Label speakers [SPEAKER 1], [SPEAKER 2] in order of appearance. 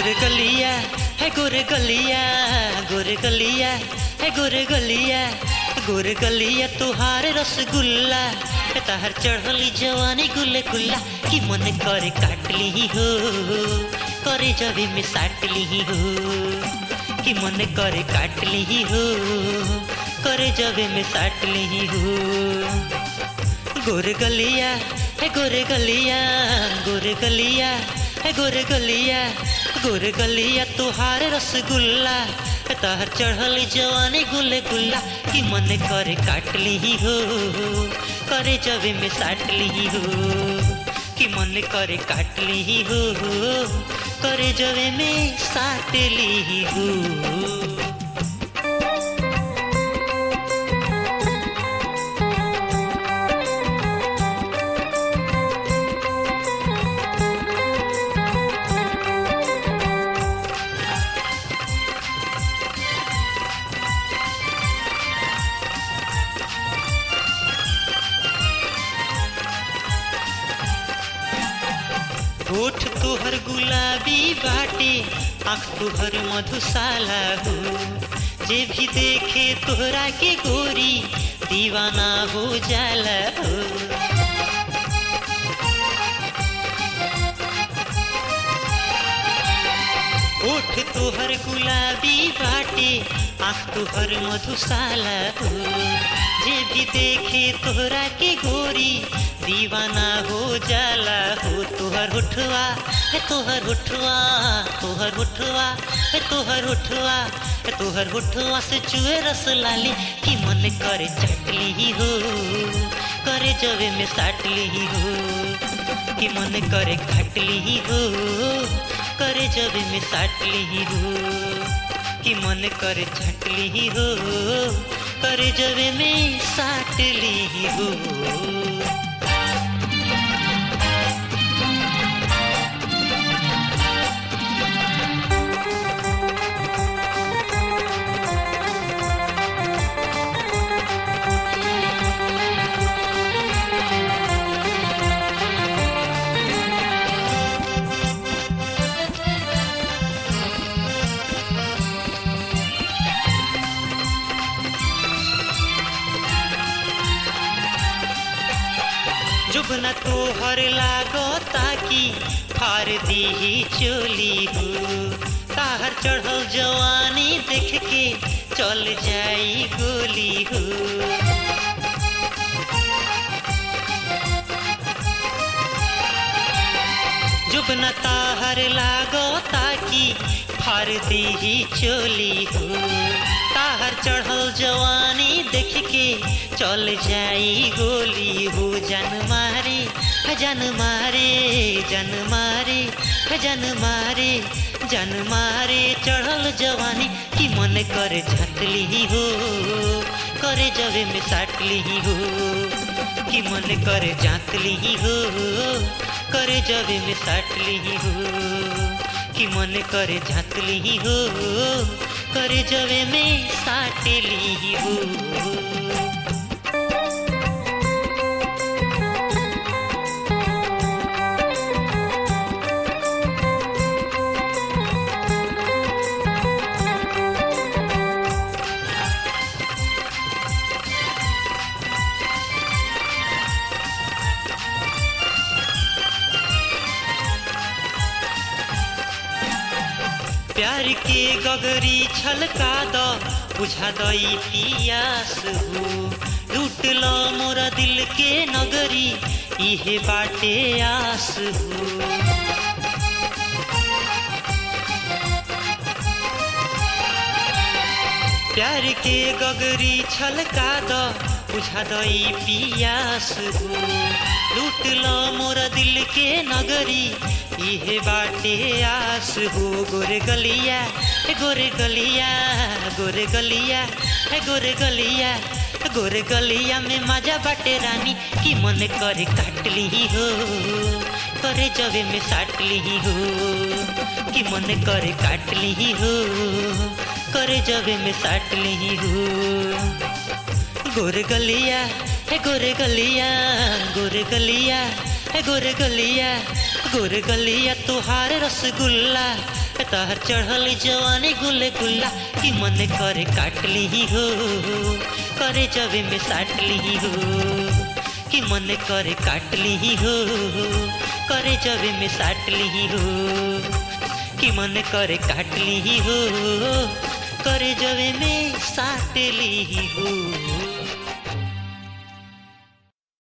[SPEAKER 1] गोरे गलिया है गोरे गलिया गोरे गलिया है गोरे गलिया गोरे गलिया तुहार रसगुल्ला है तहर चढ़ली जवानी गुल्ले गुल्ला कि मन करे काट ली हो करे जबी में साट ली हो कि मन करे काट ली हो करे जबे में साट ली हो गोरे गलिया है गोरे गलिया गोरे गलिया है गोरे गलिया गोरे गलिया तुहार रसगुल्ला है तहर चढ़ल जवानी गुल्ले गुल्ला कि मन करे काट ली हो करे जबे में साट ली हो कि मन करे काट ली हो करे जबे में साट ली हो होठ तुहर गुलाबी बाटे आँख तुहर मधुशाला हो जे भी देखे तोहरा के गोरी दीवाना हो जाला हो होठ तुहर गुलाबी बाटे आँख तुहर मधुशाला हो जे भी देखे तोहरा के गोरी दीवाना हो जाला हो तोहर उठवा है तोहर उठवा तोहर उठवा है तोहर उठवा है तोहर उठवा से चुए रस लाली कि मन करे चटली हो करे जबे में साट ली हो कि मन करे खटली हो करे जबे में साट ली हो कि मन करे झटली हो करे जबे में साट ली हो जुबन तो हर लागो ताकि फार दी चोली हो ताहर चढ़ल जवानी देख के चल जाई गोली हो जुबन ताहर लागो ताकि फार दी चोली हो ताहर चढ़ल जवानी देख के चल जाई गोली हो जन मारे जन मारे जन मारे जन मारे जन मारे चढ़ल जवानी कि मन करे झटली हो करे जबे में साटली हो कि मन करे जातली हो करे जबे में साटली हो कि मन करे झातली हो करे जबे में साटली हो प्यार के गगरी छलका द बुझा दई पियास हो लूट लो मोरा दिल के नगरी इहे बाटे आस हो प्यार के गगरी छलका द बुझा दई पियास हो लूट लो मोरा दिल के नगरी इहे बाटे आस हो गोरे गलिया हे गोरे गलिया गोरे गलिया हे गोरे गलिया गोरे गलिया में मजा बाटे रानी कि मन करे काटली हो करे जबे में साटली हो कि मन करे काटली हो करे जबे में साटली हो गोरे गलिया हे गोरे गलिया गोरे गलिया है गोरे गलिया गोरे गलिया तुहार रसगुल्ला है तहर चढ़ल जवानी गुल्ले गुल्ला कि मन करे काट ली हो करे जबे में साट ली हो कि मन करे काट ली हो करे जबे में साट ली हो कि मन करे काट ली हो करे जबे में साट ली हो